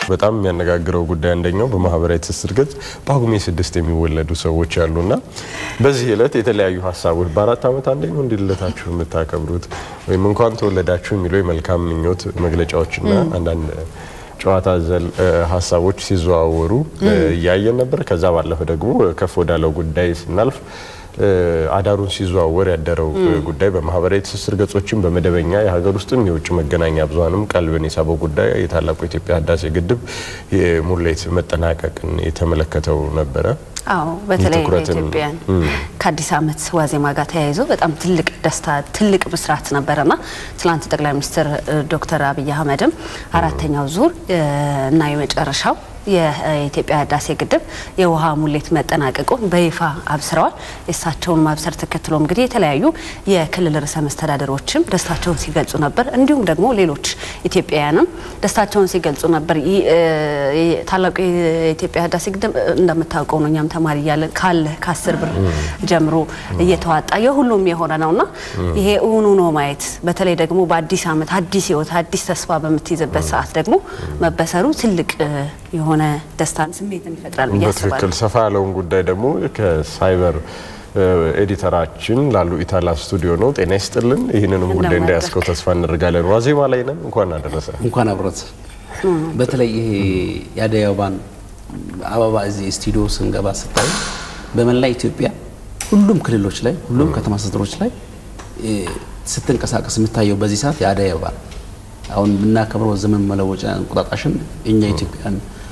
በጣም የሚያነጋግረው ጉዳይ አንደኛው በማህበራዊ ትስስር ገጽ ጳጉሜ ስድስት የሚወለዱ ሰዎች አሉና በዚህ ዕለት የተለያዩ ሀሳቦች በአራት ዓመት አንደኛው እንዲ ልደታችሁ የምታከብሩት ወይም እንኳን ተወለዳችሁ የሚለው የመልካም ምኞት መግለጫዎችና አንዳንድ ጨዋታ ዘል ሀሳቦች ሲዘዋወሩ እያየን ነበር። ከዛ ባለፈ ደግሞ ከፍ ወዳለው ጉዳይ ስናልፍ አዳሩን ሲዘዋወር ያደረው ጉዳይ በማህበራዊ ትስስር ገጾችም በመደበኛ የሀገር ውስጥም የውጭ መገናኛ ብዙኃንም ቀልብን የሳበው ጉዳይ የታላቁ የኢትዮጵያ ህዳሴ ግድብ የሙሌት መጠናቀቅን የተመለከተው ነበረ። አዎ በተለይ የትኩረትን- ኢትዮጵያን ከአዲስ ዓመት ዋዜማ ጋር ተያይዞ በጣም ትልቅ ደስታ ትልቅ ብስራት ነበረና ትላንት ጠቅላይ ሚኒስትር ዶክተር አብይ አህመድም አራተኛው ዙር እ እና የመጨረሻው የኢትዮጵያ ህዳሴ ግድብ የውሃ ሙሌት መጠናቀቁን በይፋ አብስረዋል። የእሳቸውን ማብሰር ተከትሎ እንግዲህ የተለያዩ የክልል ርዕሰ መስተዳደሮችም ደስታቸውን ሲገልጹ ነበር። እንዲሁም ደግሞ ሌሎች ኢትዮጵያውያንም ደስታቸውን ሲገልጹ ነበር። ይህ እ ታላቁ የኢትዮጵያ ህዳሴ ግድብ እንደምታውቀው ነው። እኛም ተማሪ እያለን ካለ ከአስር ብር ጀምሮ እየተዋጣ የሁሉም የሆነ ነውና ይሄ እውኑ ነው ማየት በተለይ ደግሞ በአዲስ ዓመት አዲስ ህይወት አዲስ ተስፋ በምትይዝበት ሰዓት ደግሞ መበሰሩ ትልቅ እ የሆነ ደስታን ስሜትን ይፈጥራል ብዬ በትክክል አስባለሁ። ሰፋ ያለውን ጉዳይ ደግሞ ከሳይበር እ ኤዲተራችን ላሉ ኢታላ ስቱዲዮ ነው። ጤና ይስጥልን። ይህንንም ጉዳይ እንደምን እንዳያስከው ተስፋ እናደርጋለን። ዋዜማ ላይ ነን። እንኳን አደረሰ። እንኳን አብረት በተለይ ይሄ የአደይ አበባን አበባ እዚህ ስቱዲዮ ስንገባ ስታዩ በመላ ኢትዮጵያ ሁሉም ክልሎች ላይ ሁሉም ከተማ አስተዳደሮች ላይ እ ስትንቀሳቀስ የምታየው በዚህ ሰዓት የአደይ አበባ ነው። አሁን የምናከብረው ዘመን መለወጫ እንቁጣጣሽን እኛ ኢትዮጵያን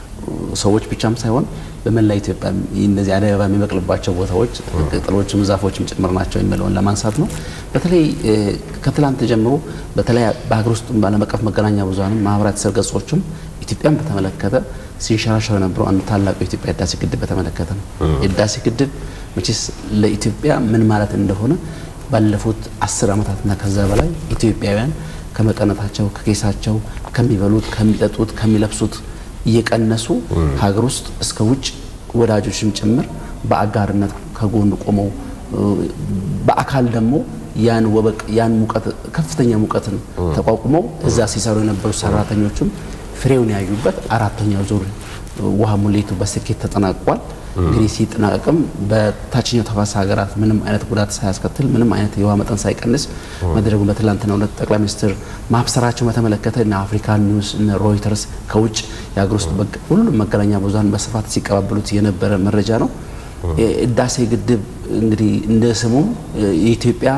ሰዎች ብቻም ሳይሆን በመላ ኢትዮጵያ እነዚህ አደይ አበባ የሚበቅልባቸው ቦታዎች ቅጠሎችም ዛፎችም ጭምር ናቸው የሚለውን ለማንሳት ነው። በተለይ እ ከትላንት ጀምሮ በተለይ በሀገር ውስጥ በዓለም አቀፍ መገናኛ ብዙኃንም ማህበራዊ ትስስር ገጾችም ኢትዮጵያን በተመለከተ ሲንሸራሸር የነበረው አንዱ ታላቁ የኢትዮጵያ ህዳሴ ግድብ በተመለከተ ነው። የህዳሴ ግድብ መቼስ ለኢትዮጵያ ምን ማለት እንደሆነ ባለፉት አስር ዓመታትና ከዛ በላይ ኢትዮጵያውያን ከመቀነታቸው ከኬሳቸው ከሚበሉት ከሚጠጡት ከሚለብሱት እየቀነሱ ሀገር ውስጥ እስከ ውጭ ወዳጆችም ጭምር በአጋርነት ከጎን ቆመው እ በአካል ደግሞ ያን ወበቅ ያን ሙቀት ከፍተኛ ሙቀትን ተቋቁመው እዛ ሲሰሩ የነበሩ ሰራተኞችም ፍሬውን ያዩበት አራተኛው ዙር ውሃ ሙሌቱ በስኬት ተጠናቋል። እንግዲህ ሲጠናቀቅም በታችኛው ተፋሰስ ሀገራት ምንም አይነት ጉዳት ሳያስከትል ምንም አይነት የውሃ መጠን ሳይቀንስ መድረጉን በትላንትናው ዕለት ጠቅላይ ሚኒስትር ማብሰራቸው በተመለከተ እነ አፍሪካን ኒውስ እነ ሮይተርስ ከውጭ የሀገር ውስጥ በግ- ሁሉም መገናኛ ብዙኃን በስፋት ሲቀባበሉት የነበረ መረጃ ነው። የህዳሴ ግድብ እንግዲህ እንደ ስሙም የኢትዮጵያ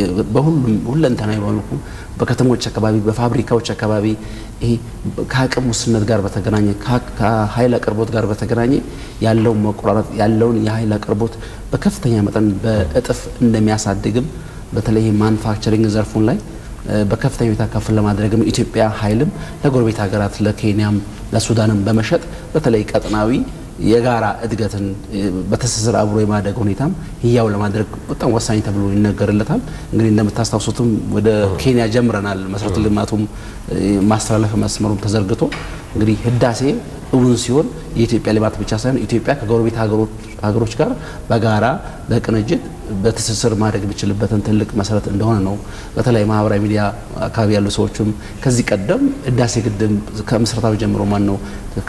በሁሉም ሁለንተናዊ መልኩ በከተሞች አካባቢ በፋብሪካዎች አካባቢ ይሄ ከአቅም ውስንነት ጋር በተገናኘ ከ- ከኃይል አቅርቦት ጋር በተገናኘ ያለውን መቆራረጥ ያለውን የኃይል አቅርቦት በከፍተኛ መጠን በእጥፍ እንደሚያሳድግም በተለይ ማኑፋክቸሪንግ ዘርፉን ላይ እ በከፍተኛ ሁኔታ ከፍ ለማድረግም ኢትዮጵያ ኃይልም ለጎረቤት ሀገራት ለኬንያም ለሱዳንም በመሸጥ በተለይ ቀጠናዊ የጋራ እድገትን እ በትስስር አብሮ የማደግ ሁኔታም ህያው ለማድረግ በጣም ወሳኝ ተብሎ ይነገርለታል። እንግዲህ እንደምታስታውሱትም ወደ ኬንያ ጀምረናል። መሰረተ ልማቱም እ ማስተላለፍ መስመሩም ተዘርግቶ እንግዲህ ህዳሴ እውን ሲሆን የኢትዮጵያ ልማት ብቻ ሳይሆን ኢትዮጵያ ከጎረቤት ሀገሮች ሀገሮች ጋር በጋራ በቅንጅት በትስስር ማድረግ የሚችልበትን ትልቅ መሰረት እንደሆነ ነው። በተለይ ማህበራዊ ሚዲያ አካባቢ ያሉ ሰዎችም ከዚህ ቀደም ህዳሴ ግድብ ከምስረታዊ ጀምሮ ማን ነው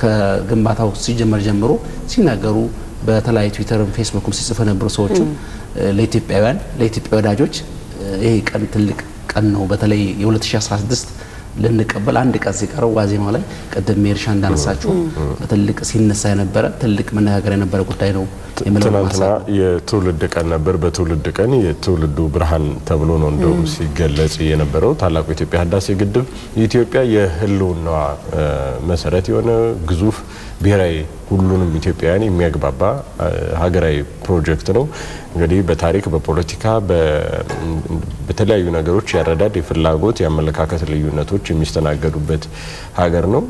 ከግንባታው ሲጀመር ጀምሮ ሲናገሩ በተለያዩ ትዊተርም ፌስቡክም ሲጽፉ የነበሩ ሰዎችም ለኢትዮጵያውያን ለኢትዮጵያ ወዳጆች ይሄ ቀን ትልቅ ቀን ነው። በተለይ የ2016 ልንቀበል አንድ ቀን ሲቀረው ዋዜማ ላይ ቅድም ሜርሻ እንዳነሳችሁ በትልቅ ሲነሳ የነበረ ትልቅ መነጋገር የነበረ ጉዳይ ነው የምለው ትናንትና ማንሳት ነው። የትውልድ ቀን ነበር። በትውልድ ቀን የትውልዱ ብርሃን ተብሎ ነው እንደውም ሲገለጽ የነበረው ታላቁ የኢትዮጵያ ህዳሴ ግድብ የኢትዮጵያ የህልውናዋ እ መሰረት የሆነ ግዙፍ ብሔራዊ ሁሉንም ኢትዮጵያውያን የሚያግባባ እ ሀገራዊ ፕሮጀክት ነው። እንግዲህ በታሪክ በፖለቲካ በ- በተለያዩ ነገሮች ያረዳድ የፍላጎት የአመለካከት ልዩነቶች የሚስተናገዱበት ሀገር ነው።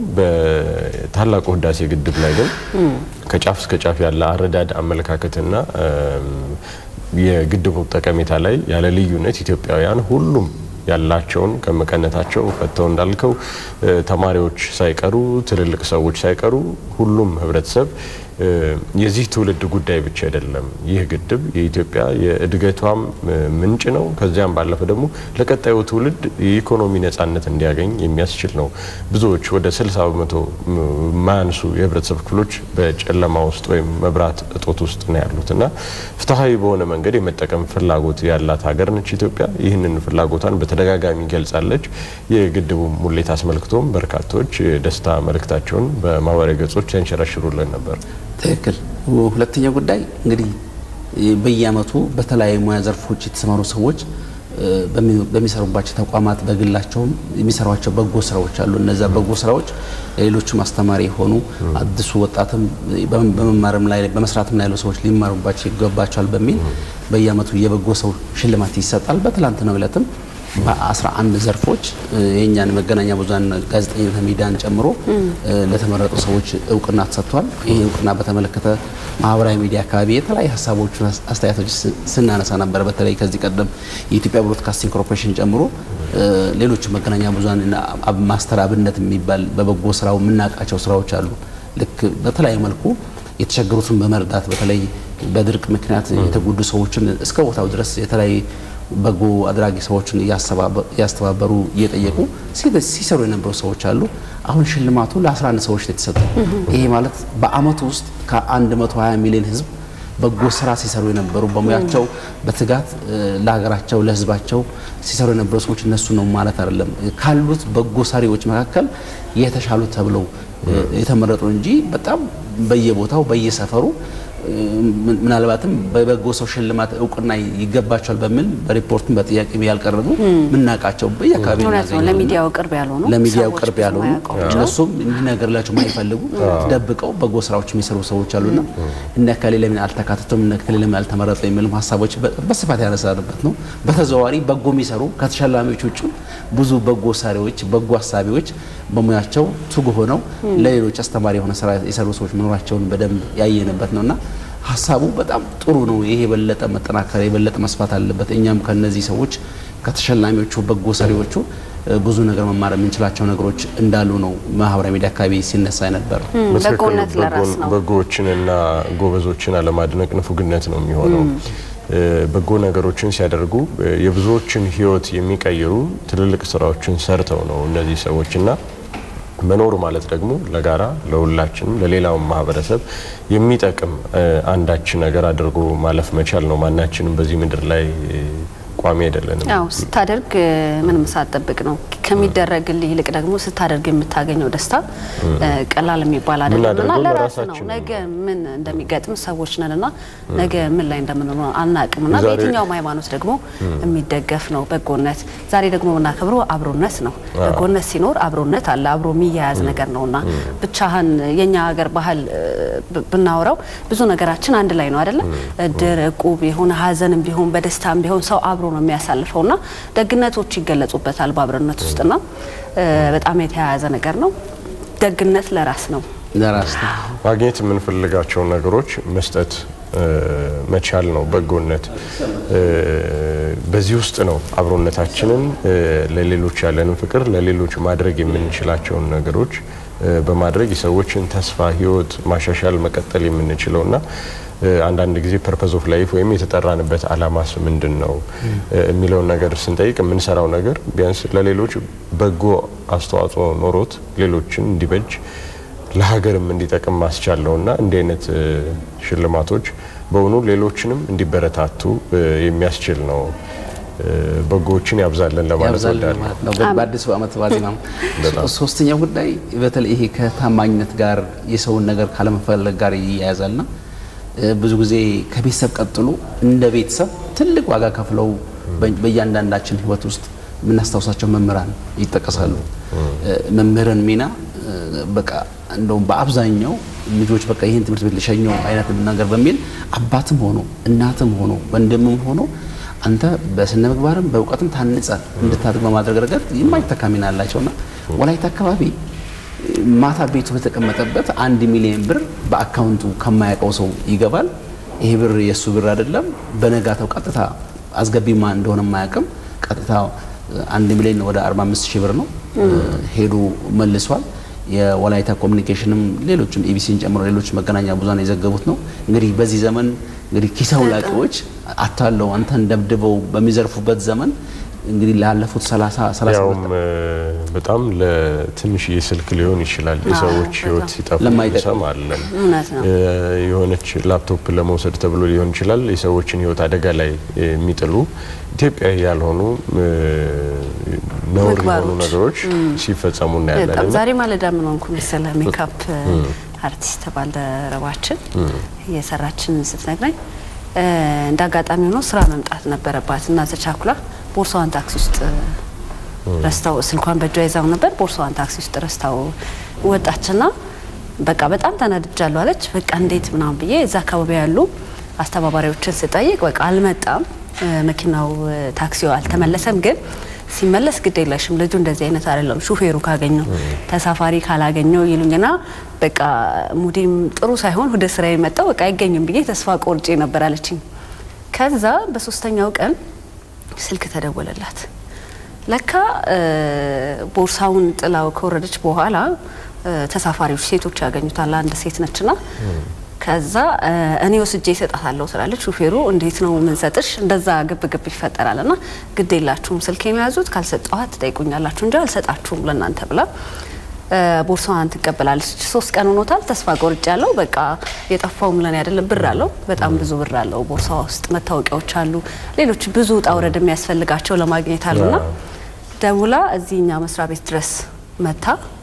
በታላቁ ህዳሴ ግድብ ላይ ግን ከጫፍ እስከ ጫፍ ያለ አረዳድ አመለካከትና እም፣ የግድቡ ጠቀሜታ ላይ ያለ ልዩነት ኢትዮጵያውያን ሁሉም ያላቸውን ከመቀነታቸው ፈተው እንዳልከው እ፣ ተማሪዎች ሳይቀሩ ትልልቅ ሰዎች ሳይቀሩ ሁሉም ህብረተሰብ የዚህ ትውልድ ጉዳይ ብቻ አይደለም። ይህ ግድብ የኢትዮጵያ የእድገቷም ምንጭ ነው። ከዚያም ባለፈ ደግሞ ለቀጣዩ ትውልድ የኢኮኖሚ ነጻነት እንዲያገኝ የሚያስችል ነው። ብዙዎች ወደ 60 በመቶ የማያንሱ የህብረተሰብ ክፍሎች በጨለማ ውስጥ ወይም መብራት እጦት ውስጥ ነው ያሉት እና ፍትሐዊ በሆነ መንገድ የመጠቀም ፍላጎት ያላት ሀገር ነች ኢትዮጵያ። ይህንን ፍላጎቷን በተደጋጋሚ ገልጻለች። የግድቡ ሙሌት አስመልክቶም በርካቶች የደስታ መልእክታቸውን በማህበራዊ ገጾች ያንሸራሽሩልን ነበር። ትክክል። ሁለተኛው ጉዳይ እንግዲህ በየአመቱ በተለያዩ ሙያ ዘርፎች የተሰማሩ ሰዎች በሚሰሩባቸው ተቋማት በግላቸውም የሚሰሯቸው በጎ ስራዎች አሉ። እነዚያ በጎ ስራዎች ለሌሎቹም አስተማሪ የሆኑ አዲሱ ወጣትም በመማርም ላይ በመስራትም ላይ ያሉ ሰዎች ሊማሩባቸው ይገባቸዋል በሚል በየአመቱ የበጎ ሰው ሽልማት ይሰጣል። በትላንትናው ዕለትም በ11 ዘርፎች የእኛን መገናኛ ብዙኃን ጋዜጠኝነት ሚዲያን ጨምሮ ለተመረጡ ሰዎች እውቅና ተሰጥቷል። ይህ እውቅና በተመለከተ ማህበራዊ ሚዲያ አካባቢ የተለያዩ ሀሳቦችን፣ አስተያየቶች ስናነሳ ነበር። በተለይ ከዚህ ቀደም የኢትዮጵያ ብሮድካስቲንግ ኮርፖሬሽን ጨምሮ ሌሎች መገናኛ ብዙኃን ማስተር አብነት የሚባል በበጎ ስራው የምናውቃቸው ስራዎች አሉ። ልክ በተለያዩ መልኩ የተቸገሩትን በመርዳት በተለይ በድርቅ ምክንያት የተጎዱ ሰዎችን እስከ ቦታው ድረስ የተለያዩ በጎ አድራጊ ሰዎችን እያስተባበሩ እየጠየቁ ሲሰሩ የነበሩ ሰዎች አሉ። አሁን ሽልማቱ ለ11 ሰዎች የተሰጠው ይሄ ማለት በአመቱ ውስጥ ከ120 ሚሊዮን ህዝብ በጎ ስራ ሲሰሩ የነበሩ በሙያቸው በትጋት ለሀገራቸው ለህዝባቸው ሲሰሩ የነበሩ ሰዎች እነሱ ነው ማለት አይደለም። ካሉት በጎ ሰሪዎች መካከል የተሻሉ ተብለው የተመረጡ እንጂ በጣም በየቦታው በየሰፈሩ ምናልባትም በበጎ ሰው ሽልማት እውቅና ይገባቸዋል በሚል በሪፖርትም በጥያቄ ያልቀረቡ ምናውቃቸው በየአካባቢ ለሚዲያው ቅርብ ያልሆኑ ለሚዲያው ቅርብ ያልሆኑ እነሱም እንዲነገርላቸው ማይፈልጉ ደብቀው በጎ ስራዎች የሚሰሩ ሰዎች አሉና እነ እከሌ ለምን አልተካተቱም እነ እከሌ ለምን አልተመረጡ የሚሉም ሀሳቦች በስፋት ያነሳንበት ነው። በተዘዋዋሪ በጎ የሚሰሩ ከተሸላሚዎች ውጭ ብዙ በጎ ሰሪዎች፣ በጎ አሳቢዎች በሙያቸው ትጉ ሆነው ለሌሎች አስተማሪ የሆነ ስራ የሰሩ ሰዎች መኖራቸውን በደንብ ያየንበት ነውና ሀሳቡ በጣም ጥሩ ነው። ይሄ የበለጠ መጠናከር የበለጠ መስፋት አለበት። እኛም ከነዚህ ሰዎች ከተሸላሚዎቹ በጎ ሰሪዎቹ ብዙ ነገር መማር የምንችላቸው ነገሮች እንዳሉ ነው ማህበራዊ ሚዲያ አካባቢ ሲነሳ የነበረው። በጎነት ለራስ ነው። በጎዎችንና ጎበዞችን አለማድነቅ ንፉግነት ነው የሚሆነው። በጎ ነገሮችን ሲያደርጉ የብዙዎችን ሕይወት የሚቀይሩ ትልልቅ ስራዎችን ሰርተው ነው እነዚህ ሰዎችና መኖር ማለት ደግሞ ለጋራ ለሁላችንም ለሌላውም ማህበረሰብ የሚጠቅም አንዳች ነገር አድርጎ ማለፍ መቻል ነው። ማናችንም በዚህ ምድር ላይ ቋሚ አይደለንም። አዎ ስታደርግ ምንም ሳትጠብቅ ነው ከሚደረግልህ ይልቅ ደግሞ ስታደርግ የምታገኘው ደስታ ቀላል የሚባል አይደለምና ለራስ ነው። ነገ ምን እንደሚገጥም ሰዎች ነንና ነገ ምን ላይ እንደምንሆን አናቅምና በየትኛውም ሃይማኖት ደግሞ የሚደገፍ ነው በጎነት። ዛሬ ደግሞ የምናከብረው አብሮነት ነው። በጎነት ሲኖር አብሮነት አለ፣ አብሮ የሚያያዝ ነገር ነውና ብቻህን የኛ ሀገር ባህል ብናወራው ብዙ ነገራችን አንድ ላይ ነው አይደለ? እድር፣ እቁብ የሆነ ሀዘንም ቢሆን በደስታም ቢሆን ሰው አብሮ ነው የሚያሳልፈውና ደግነቶች ይገለጹበታል በአብሮነት ውስጥና በጣም የተያያዘ ነገር ነው። ደግነት ለራስ ነው። ለራስ ነው ማግኘት የምንፈልጋቸውን ነገሮች መስጠት መቻል ነው በጎነት። በዚህ ውስጥ ነው አብሮነታችንን ለሌሎች ያለንን ፍቅር ለሌሎች ማድረግ የምንችላቸውን ነገሮች በማድረግ የሰዎችን ተስፋ ህይወት ማሻሻል መቀጠል የምንችለው እና አንዳንድ ጊዜ ፐርፐዝ ኦፍ ላይፍ ወይም የተጠራንበት አላማስ ምንድን ነው የሚለውን ነገር ስንጠይቅ የምንሰራው ነገር ቢያንስ ለሌሎች በጎ አስተዋጽኦ ኖሮት ሌሎችን እንዲበጅ ለሀገርም እንዲጠቅም ማስቻል ነው እና እንዲህ አይነት ሽልማቶች በእውኑ ሌሎችንም እንዲበረታቱ የሚያስችል ነው። በጎዎችን ያብዛለን ለማለት ያብዛልን ወዳለሁ። ማለት ነው። በአዲሱ ዓመት ዋዜማ ሶስተኛው ጉዳይ በተለይ ይሄ ከታማኝነት ጋር የሰውን ነገር ካለመፈለግ ጋር ይያያዛልና ብዙ ጊዜ ከቤተሰብ ቀጥሎ እንደ ቤተሰብ ትልቅ ዋጋ ከፍለው በእያንዳንዳችን ሕይወት ውስጥ የምናስታውሳቸው መምህራን ይጠቀሳሉ። መምህርን ሚና በቃ እንደውም በአብዛኛው ልጆች በቃ ይህን ትምህርት ቤት ሊሸኘው አይነት ነገር በሚል አባትም ሆኖ እናትም ሆኖ ወንድምም ሆኖ አንተ በስነ ምግባርም በእውቀትም ታንጸ እንድታድግ በማድረግ ረገድ የማይተካ ሚና አላቸውና ወላይታ አካባቢ ማታ ቤቱ በተቀመጠበት አንድ ሚሊዮን ብር በአካውንቱ ከማያውቀው ሰው ይገባል። ይሄ ብር የእሱ ብር አይደለም። በነጋታው ቀጥታ አስገቢማ እንደሆነ የማያውቅም። ቀጥታ አንድ ሚሊዮን ወደ 45 ሺህ ብር ነው ሄዶ መልሷል። የወላይታ ኮሚኒኬሽንም ሌሎችም ኢቢሲን ጨምሮ ሌሎች መገናኛ ብዙሃን የዘገቡት ነው። እንግዲህ በዚህ ዘመን እንግዲህ ኪስ አውላቂዎች አታለው አንተን ደብድበው በሚዘርፉበት ዘመን እንግዲህ ላለፉት 30 30 ያውም በጣም ለትንሽዬ ስልክ ሊሆን ይችላል የሰዎች ህይወት ሲጠፋ ለማይጠቅም። እንሰማለን። እውነት ነው። የሆነች ላፕቶፕ ለመውሰድ ተብሎ ሊሆን ይችላል የሰዎችን ህይወት አደጋ ላይ የሚጥሉ ኢትዮጵያዊ ያልሆኑ ነውር የሆኑ ምግባሮች። ነገሮች ሲፈጸሙ እናያለን። በጣም እና ዛሬ ማለዳ ምን ሆንኩ መሰለህ ሜካፕ አርቲስት ባልደረባችን እየሰራችን ስትነግረኝ እ፣ እንደ አጋጣሚ ሆኖ ስራ መምጣት ነበረባት እና ተቻኩላ ቦርሳዋን ታክሲ ውስጥ ረስታው ስልኳን በእጇ ይዛው ነበር። ቦርሳዋን ታክሲ ውስጥ ረስታው ወጣችና በቃ በጣም ተናድጃለሁ አለች። በቃ እንዴት ምናምን ብዬ እዛ አካባቢ ያሉ አስተባባሪዎችን ስጠይቅ በቃ አልመጣም እ፣ መኪናው እ፣ ታክሲው አልተመለሰም ግን ሲመለስ ግድ የለሽም ልጁ እንደዚህ አይነት አይደለም፣ ሹፌሩ ካገኘው ተሳፋሪ ካላገኘው ይሉኝና በቃ ሙዲም ጥሩ ሳይሆን ወደ ስራ የመጣው በቃ አይገኝም ብዬ ተስፋ ቆርጬ ነበር አለችኝ። ከዛ በሶስተኛው ቀን ስልክ ተደወለላት። ለካ እ፣ ቦርሳውን ጥላው ከወረደች በኋላ እ፣ ተሳፋሪዎች ሴቶች ያገኙታል። አንድ ሴት ነችና ከዛ እ፣ እኔ ወስጄ እሰጣታለሁ ትላለች። ሹፌሩ እንዴት ነው የምንሰጥሽ? እንደዛ ግብ ግብ ይፈጠራል። ና ግድ የላችሁም ስልክ የሚያዙት ካልሰጠኋት ትጠይቁኛላችሁ እንጂ አልሰጣችሁም ለእናንተ ብላ እ፣ ቦርሳዋን ትቀበላለች። ሶስት ቀን ሆኖታል። ተስፋ ቆርጬ ያለው በቃ የጠፋውም ለኔ አይደለም ብር አለው፣ በጣም ብዙ ብር አለው ቦርሳዋ ውስጥ መታወቂያዎች አሉ፣ ሌሎች ብዙ ውጣ ውረድ የሚያስፈልጋቸው ለማግኘት አሉና ደውላ እዚህ እኛ መስሪያ ቤት ድረስ መታ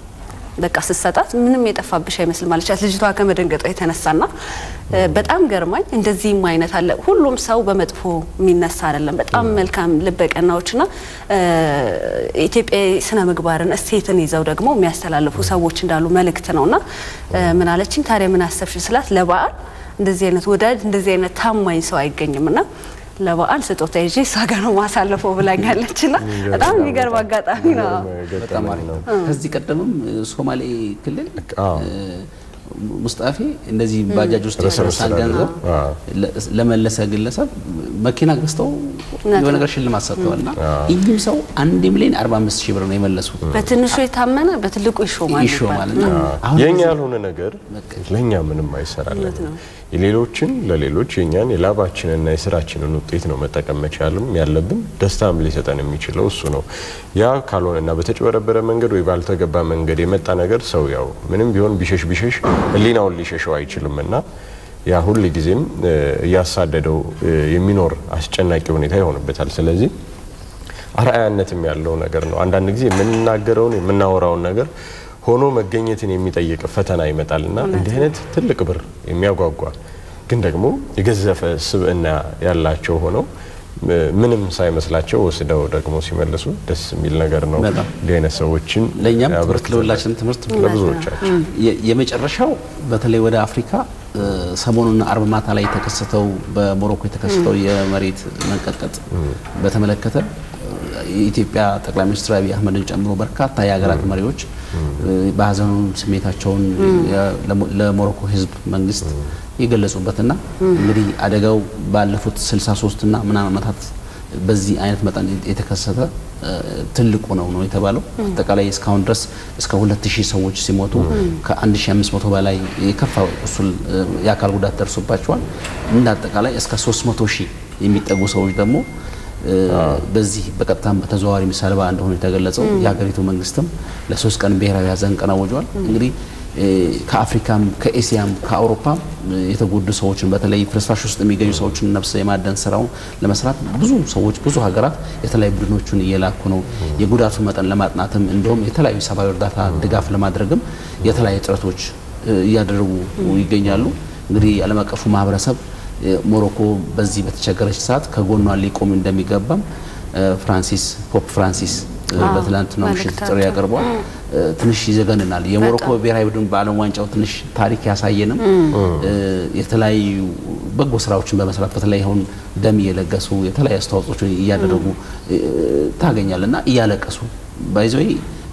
በቃ ስትሰጣት ምንም የጠፋብሽ አይመስልም አለቻት። ልጅቷ ከመደንገጧ የተነሳና እ፣ በጣም ገርማኝ። እንደዚህም አይነት አለ። ሁሉም ሰው በመጥፎ የሚነሳ አይደለም። በጣም መልካም ልበቀናዎችና እ፣ ኢትዮጵያዊ ስነ ምግባርን እሴትን ይዘው ደግሞ የሚያስተላልፉ ሰዎች እንዳሉ መልእክት ነውና እ፣ ምን አለችኝ ታዲያ ምን አሰብሽ ስላት ለበዓል እንደዚህ አይነት ወዳጅ እንደዚህ አይነት ታማኝ ሰው አይገኝም እና ለበዓል ስጦታ ይዤ እሷ ጋር ነው ማሳለፈው ብላኛለች። ና በጣም የሚገርም አጋጣሚ ነው። በጣም አሪፍ ነው። ከዚህ ቀደምም ሶማሌ ክልል አዎ። እ፣ ሙስጣፌ እንደዚህ ባጃጅ ውስጥ ርዕሰ የተረሳን መስተዳድር ገንዘብ አዎ። ለ- ለመለሰ ግለሰብ መኪና ገዝተው የሆነ ነገር ሽልማት ሰጥተዋል እና ይህም ሰው አንድ ሚሊዮን 45 ሺህ ብር ነው የመለሱት። በትንሹ የታመነ በትልቁ ይሾማል ይሾማል ይባላል። እና አሁን የኛ ያልሆነ ነገር ለኛ ምንም አይሰራለን። የሌሎችን ለሌሎች የኛን የላባችንና የስራችንን ውጤት ነው መጠቀም መቻልም ያለብን። ደስታም ሊሰጠን የሚችለው እሱ ነው። ያ ካልሆነና በተጭበረበረ መንገድ ወይ ባልተገባ መንገድ የመጣ ነገር ሰው ያው ምንም ቢሆን ቢሸሽ ቢሸሽ ሕሊናውን ሊሸሸው አይችልም እና ያ ሁል ጊዜም እ፣ እያሳደደው እ፣ የሚኖር አስጨናቂ ሁኔታ ይሆንበታል። ስለዚህ አርአያነትም ያለው ነገር ነው። አንዳንድ ጊዜ የምንናገረውን የምናወራውን ነገር ሆኖ መገኘትን የሚጠይቅ ፈተና ይመጣል እና እንዲህ አይነት ትልቅ ብር የሚያጓጓ ግን ደግሞ የገዘፈ ስብዕና ያላቸው ሆነው እ፣ ምንም ሳይመስላቸው ወስደው ደግሞ ሲመልሱ ደስ የሚል ነገር ነው። በጣም። እንዲህ አይነት ሰዎችን ለእኛም ትምህርት ያበርክተናል። ለሁላችንም ትምህርት ነው። ለብዙዎቻችን የ- የመጨረሻው በተለይ ወደ አፍሪካ እ፣ ሰሞኑን አርብ ማታ ላይ የተከሰተው በሞሮኮ የተከሰተው የመሬት መንቀጥቀጥ በተመለከተ እ፣ የኢትዮጵያ ጠቅላይ ሚኒስትር አብይ አህመድን ጨምሮ በርካታ የሀገራት መሪዎች እ፣ በሀዘኑ ስሜታቸውን የ- ለሞ- ለሞሮኮ ሕዝብ መንግስት የገለጹበትና እንግዲህ አደጋው ባለፉት 63 እና ምናምን ዓመታት በዚህ አይነት መጠን የተከሰተ እ፣ ትልቁ ነው ነው የተባለው። አጠቃላይ እስካሁን ድረስ እስከ 2000 ሰዎች ሲሞቱ ከ1500 በላይ የከፋ ቁስል እ፣ የአካል ጉዳት ደርሶባቸዋል። እንደ አጠቃላይ እስከ 300 ሺህ የሚጠጉ ሰዎች ደግሞ እ፣ በዚህ በቀጥታም በተዘዋዋሪ ሰለባ እንደሆኑ የተገለጸው የሀገሪቱ መንግስትም ለሶስት ቀን ብሔራዊ ሀዘን ቀን አውጇል። እንግዲህ እ፣ ከአፍሪካም ከኤስያም ከአውሮፓም እ፣ የተጎዱ ሰዎችን በተለይ ፍርስራሽ ውስጥ የሚገኙ ሰዎችን ነፍስ የማደን ስራውን ለመስራት ብዙ ሰዎች ብዙ ሀገራት የተለያዩ ቡድኖቹን እየላኩ ነው። የጉዳቱን መጠን ለማጥናትም እንዲሁም የተለያዩ ሰብአዊ እርዳታ ድጋፍ ለማድረግም የተለያዩ ጥረቶች እ፣ እያደረጉ ይገኛሉ። እንግዲህ ዓለም አቀፉ ማህበረሰብ እ፣ ሞሮኮ በዚህ በተቸገረች ሰዓት ከጎኗ ሊቆም እንደሚገባም እ፣ ፍራንሲስ ፖፕ ፍራንሲስ እ፣ አዎ፣ በትላንትናው ምሽት ጥሪ መልእክታቸው። ያቀርቧል። እ፣ ትንሽ ይዘገንናል። የሞሮኮ ብሔራዊ ቡድን በዓለም ዋንጫው ትንሽ ታሪክ ያሳየንም እ፣ የተለያዩ በጎ ስራዎችን በመስራት በተለይ አሁን ደም እየለገሱ የተለያዩ አስተዋጽኦችን እያደረጉ እ፣ ታገኛል እና እያለቀሱ ባይዘይ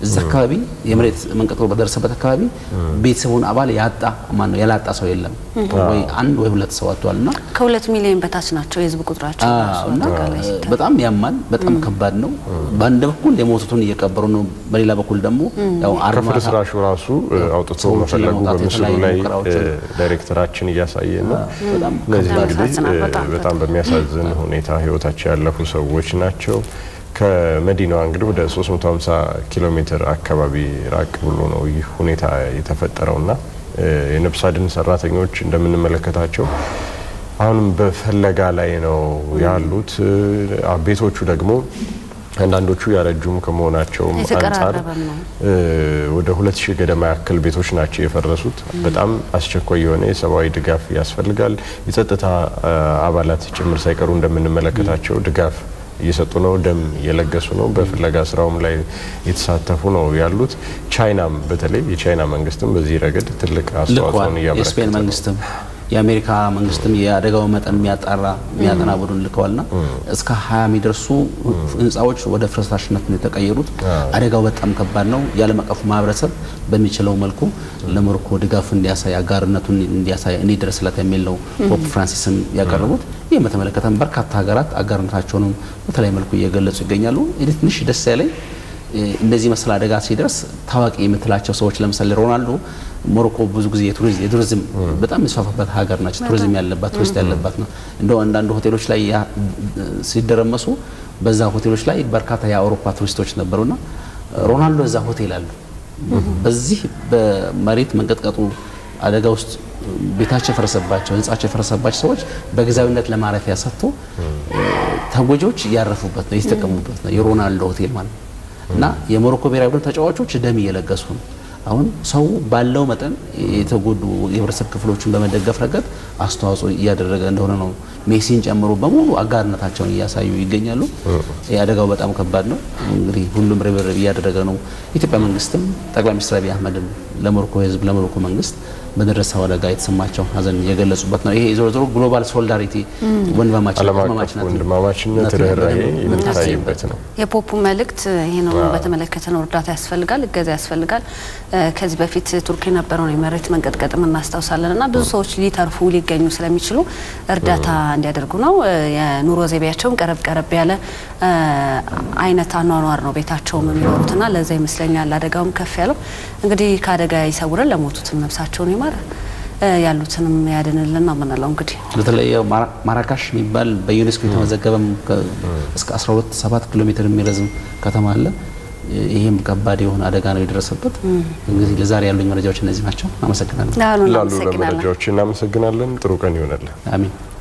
እዛ አካባቢ የመሬት መንቀጥቀጥ በደረሰበት አካባቢ ቤተሰቡን አባል ያጣ ማን ነው ያላጣ ሰው የለም። ወይ አንድ ወይ ሁለት ሰው አጥቷል እና ከሁለት ሚሊዮን በታች ናቸው የህዝብ ቁጥራቸው ራሱ እና አጠቃላይ ሲታይ። በጣም ያማል። በጣም ከባድ ነው። በአንድ በኩል የሞቱትን እየቀበሩ ነው፣ በሌላ በኩል ደግሞ ያው አርማታ ከፍርስራሹ ራሱ አውጥቶ ሰዎችን መፈለጉ ለማውጣት በምስሉ የተለያዩ ላይ ሙከራዎችን ዳይሬክተራችን እያሳየ ነው። በጣም እነዚህ በጣም እንግዲህ ያሳዝናል። በጣም በጣም በሚያሳዝን ሁኔታ ህይወታቸው ያለፉ ሰዎች ናቸው። ከመዲናዋ እንግዲህ ወደ 350 ኪሎ ሜትር አካባቢ ራቅ ብሎ ነው ይህ ሁኔታ የተፈጠረውና የነፍስ አድን ሰራተኞች እንደምንመለከታቸው አሁንም በፍለጋ ላይ ነው ያሉት። ቤቶቹ ደግሞ አንዳንዶቹ ያረጁም ከመሆናቸውም አንጻር የተቀራረበም ነው። ወደ ሁለት ሺህ ገደማ ያክል ቤቶች ናቸው የፈረሱት። በጣም አስቸኳይ የሆነ የሰብአዊ ድጋፍ ያስፈልጋል። የጸጥታ አባላት ጭምር ሳይቀሩ እንደምንመለከታቸው ድጋፍ እየሰጡ ነው፣ ደም እየለገሱ ነው፣ በፍለጋ ስራውም ላይ የተሳተፉ ነው ያሉት። ቻይናም በተለይ የቻይና መንግስትም በዚህ ረገድ ትልቅ ልኳል። አስተዋጽኦን እያበረከተ የስፔን ነው። መንግስትም የአሜሪካ መንግስትም የአደጋው መጠን የሚያጣራ የሚያጠና ቡድን ልከዋልና እስከ ሀያ የሚደርሱ ህንፃዎች ወደ ፍርስራሽነት ነው የተቀየሩት። አደጋው በጣም ከባድ ነው። የዓለም አቀፉ ማህበረሰብ በሚችለው መልኩ ለሞሮኮ ድጋፍ እንዲያሳይ አጋርነቱን እንዲያሳይ እንዲደርስለት የሚል ነው ፖፕ ፍራንሲስም ያቀረቡት። ይህም በተመለከተም በርካታ ሀገራት አጋርነታቸውንም በተለያየ መልኩ እየገለጹ ይገኛሉ። እኔ ትንሽ ደስ ያለኝ እንደዚህ መሰል አደጋ ሲደርስ ታዋቂ የምትላቸው ሰዎች ለምሳሌ ሮናልዶ ሞሮኮ ብዙ ጊዜ የቱሪዝም በጣም የሚስፋፋበት ሀገር ናቸው። ቱሪዝም ያለባት ቱሪስት ያለባት ነው። እንደው አንዳንድ ሆቴሎች ላይ ያ- ሲደረመሱ በዛ ሆቴሎች ላይ በርካታ የአውሮፓ ቱሪስቶች ነበሩና ሮናልዶ እዛ ሆቴል አሉ። በዚህ በመሬት መንቀጥቀጡ አደጋ ውስጥ ቤታቸው የፈረሰባቸው ህንጻቸው የፈረሰባቸው ሰዎች በጊዜያዊነት ለማረፊያ ሰጥቶ ተጎጂዎች እያረፉበት ነው የተጠቀሙበት ነው የሮናልዶ ሆቴል ማለት ነው። እና የሞሮኮ ብሔራዊ ቡድን ተጫዋቾች ደም እየለገሱ ነው። አሁን ሰው ባለው መጠን የተጎዱ የህብረተሰብ ክፍሎችን በመደገፍ ረገድ አስተዋጽኦ እያደረገ እንደሆነ ነው። ሜሲን ጨምሮ በሙሉ አጋርነታቸውን እያሳዩ ይገኛሉ። የአደጋው በጣም ከባድ ነው። እንግዲህ ሁሉም ርብርብ እያደረገ ነው። የኢትዮጵያ መንግስትም ጠቅላይ ሚኒስትር አብይ አህመድም ለሞሮኮ ህዝብ ለሞሮኮ መንግስት በደረሰው አደጋ የተሰማቸው ሀዘን የገለጹበት ነው። ይሄ ዞሮ ዞሮ ግሎባል ሶሊዳሪቲ ወንድማማችነት ዓለም አቀፍ ወንድማማችነት ወንድማማችነት ነትን ርኅራኄ በደንብ የሚታይበት ነው። የፖፑ መልእክት ይህንን በተመለከተ ነው። እርዳታ ያስፈልጋል፣ እገዛ ያስፈልጋል። እ ከዚህ በፊት ቱርክ የነበረውን የመሬት መንቀጥቀጥም እናስታውሳለን እና ብዙ ሰዎች ሊተርፉ ሊገኙ ስለሚችሉ እርዳታ እንዲያደርጉ ነው። እ የኑሮ ዘይቤያቸውም ቀረብ ቀረብ ያለ እ አይነት አኗኗር ነው ቤታቸውም የሚኖሩትና ለዛ ይመስለኛል አደጋውም ከፍ ያለው። እንግዲህ ከአደጋ ይሰውረን፣ ለሞቱትም ነፍሳቸውን ይማር፣ እ ያሉትንም ያድንልን ነው የምንለው እንግዲህ በተለይ ያው ማራ- ማራካሽ የሚባል በዩኔስኮ የተመዘገበም ከ- እስከ 12 7 ኪሎ ሜትር የሚረዝም ከተማ አለ። ይህም ከባድ የሆነ አደጋ ነው የደረሰበት። እንግዲህ ለዛሬ ያሉኝ መረጃዎች እነዚህ ናቸው። አመሰግናለሁ። ላሉ ላሉ እናመሰግናለን። ለመረጃዎች እናመሰግናለን። ጥሩ ቀን ይሆናለን። አሚን